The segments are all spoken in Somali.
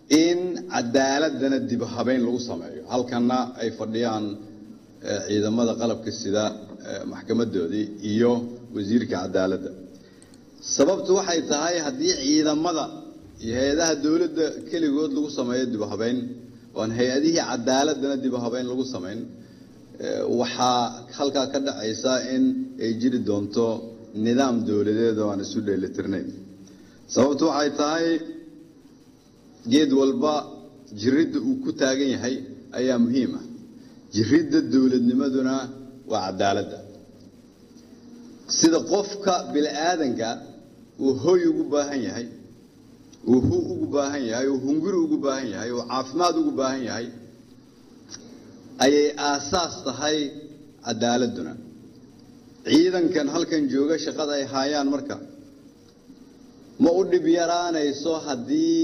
in cadaaladana dib habeyn lagu sameeyo halkana ay fadhiyaan ciidamada qalabka sida maxkamadoodii iyo wasiirka cadaaladda sababtu waxay tahay haddii ciidamada iyo hay-adaha dowladda keligood lagu sameeyo dib habeyn oan hay-adihii cadaaladana dib habeyn lagu samayn waxaa halkaa ka dhacaysa in ay jiri doonto nidaam dowladeed oo aan isu dheelitirnayn sababtu waxay tahay geed walba jiridda uu ku taagan yahay ayaa muhiim ah jiridda dowladnimaduna waa cadaaladda sida qofka bini-aadanka uu hoy ugu baahan yahay uu hu ugu baahan yahay uu hunguri ugu baahan yahay uu caafimaad ugu baahan yahay ayay aasaas tahay cadaaladduna ciidankan halkan jooga shaqada ay haayaan marka ma u dhib yaraanayso haddii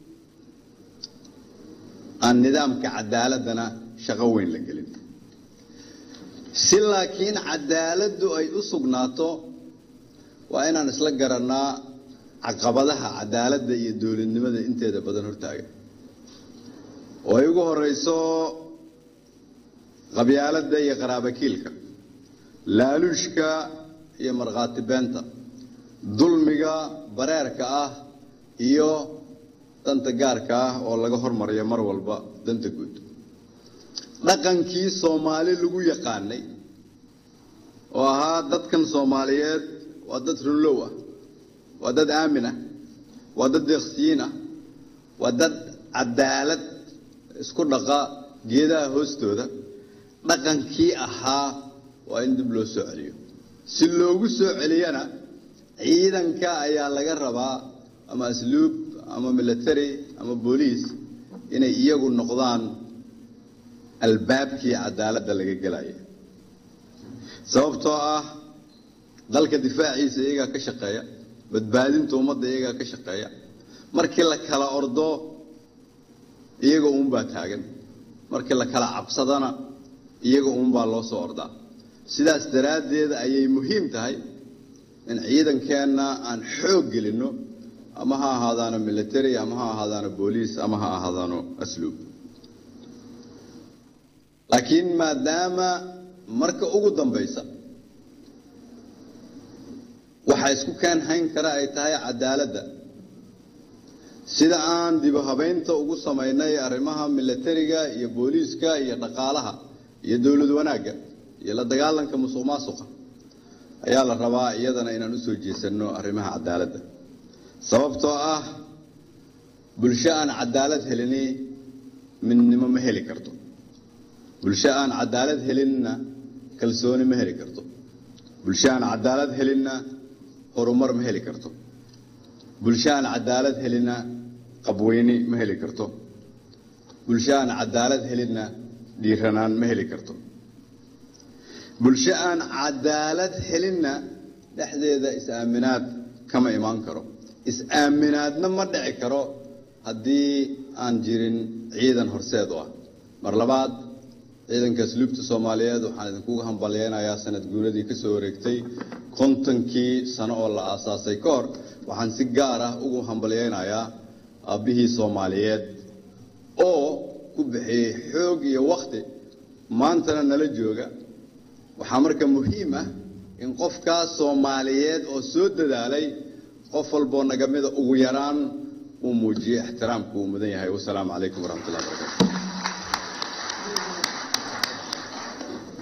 aan nidaamka cadaaladdana shaqo weyn la gelin si laakiin cadaaladdu ay u sugnaato waa inaan isla garannaa caqabadaha cadaaladda iyo dowladnimada inteeda badan hortaagan oo ay ugu horeyso qabyaaladda iyo qaraabakiilka laaluushka iyo markhaati beenta dulmiga bareerka ah iyo danta gaarka ah oo laga hormariyo mar walba danta guud dhaqankii soomaali lagu yaqaanay oo ahaa dadkan soomaaliyeed waa dad runlow ah waa dad aamin ah waa dad deeqsiyiin ah waa dad cadaalad isku dhaqa geedaha hoostooda dhaqankii ahaa waa in dib loo soo celiyo si loogu soo celiyana ciidanka ayaa laga rabaa ama asluub ama military ama booliis inay iyagu noqdaan albaabkii cadaaladda laga gelaya sababtoo ah dalka difaaciisa iyagaa ka shaqeeya badbaadinta ummadda iyagaa ka shaqeeya markii la kala ordo iyaga uunbaa taagan markii la kala cabsadana iyaga uunbaa loo soo ordaa sidaas daraaddeed ayay muhiim tahay in ciidankeenna aan xoog gelinno ama ha ahaadaano military ama ha ahaadaano booliis ama ha ahaadaano asluub laakiin maadaama marka ugu dambaysa waxaa isku keen hayn kara ay tahay cadaaladda sida aan dibu habaynta ugu samaynay arrimaha militariga iyo booliiska iyo dhaqaalaha iyo dowlad wanaagga iyo la dagaalanka musuq maasuqa ayaa la rabaa iyadana inaan u soo jeesanno arrimaha cadaaladda sababtoo ah bulsho aan cadaalad helini midnimo ma heli karto bulsho aan cadaalad helinna kalsooni ma heli karto bulsho aan cadaalad helinna horumar ma heli karto bulsho aan cadaalad helinna qabweyni ma heli karto bulsho aan cadaalad helinna dhiiranaan ma heli karto bulsho aan cadaalad helinna dhexdeeda is-aaminaad kama imaan karo is-aaminaadna ma dhici karo haddii aan jirin ciidan horseed u ah mar labaad ciidanka asluubta soomaaliyeed waxaan idinkuga hambalyeynayaa sanad guuradii ka soo wareegtay kontonkii sano oo la aasaasay ka hor waxaan si gaar ah ugu hambalyeynayaa aabbihii soomaaliyeed oo ku bixiyey xoog iyo wakhti maantana nala jooga waxaa marka muhiim ah in qofkaas soomaaliyeed oo soo dadaalay qof walboo naga mida ugu yaraan uu muujiyo ixtiraamku uu mudan yahay wasalaamu calaykum waraxmatullahi barakatu